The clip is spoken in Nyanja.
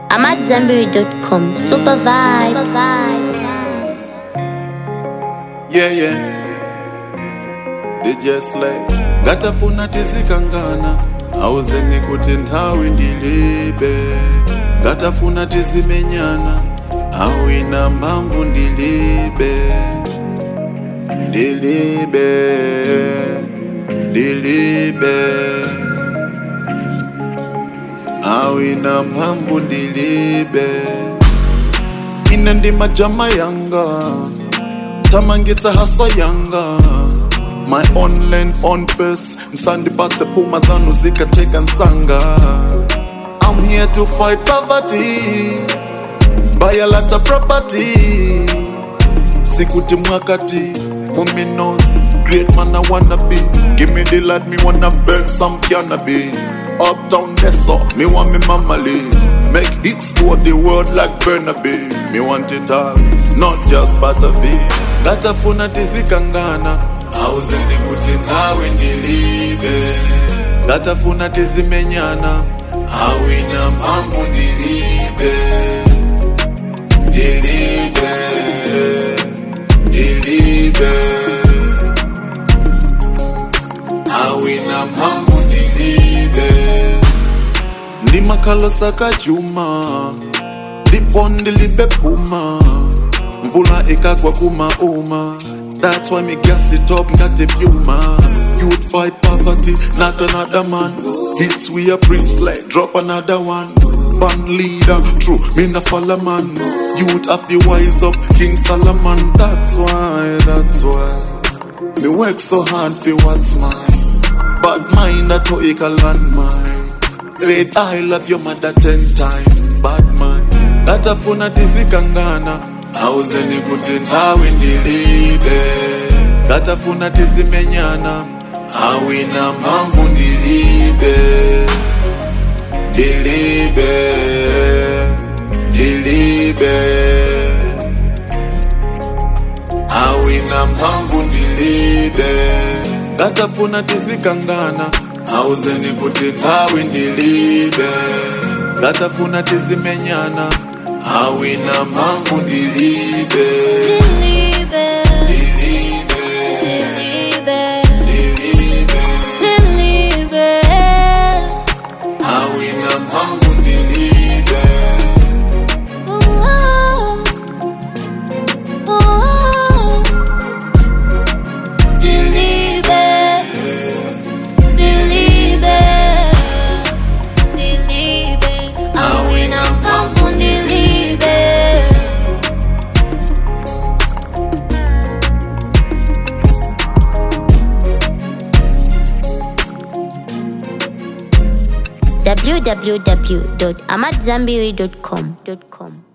I'm at Zenberry.com. Super vibes. yeah yeah DJ Slay ngatafuna tizikangana auzeni kuti nthawi ndilibe ngatafuna tizimenyana awina mphamvu ndilibe ndilibe ndilibe awina mphamvu ndilibe ine ndi majama yanga tamangitsa haso yanga my own land on pace msandipatse phuma zanu zikateka nsanga i'm here to fight poverty buy a lot of property sikuti mwakati muminos great man i wanna be give me the light me wanna burn some cannabis uptown Nesso, me want me mama live make hits for the world like Burnaby me want it all not just Butterby ngatafuna tizikangana auzeni kuti nthawi ndilibe ngatafuna tizimenyana awina mphamvu ndilibe ndilibe ndilibe awina mphamvu ndilibe ndimakhalosa kachuma ndipo ndilibe phuma mvula ikagwa kumauma that's why me gas it up ngati pyuma youth fight poverty not another man hits we a preach like drop another one band leader true me na follow man youth have to wise up king solomon that's why that's why me work so hard for what's mine Bad mind that to a landmine Red I love your mother ten time Bad mind ngatafuna tizikangana auzeni kuti nthawi ndilibe ngatafuna tizimenyana awina mphamvu ndilibe ndilibe ndilibe awina mphamvu ndilibe ngatafuna tizikangana auzeni kuti nthawi ndilibe ngatafuna tizimenyana awina mphamvu ndilibe Delibe, ndilibe delibe, ndilibe delibe. awina mphamvu ndilibe Ooh, ooh. Delibe, delibe, delibe. Awina mphamvu delibe. www.amatzambiri.com.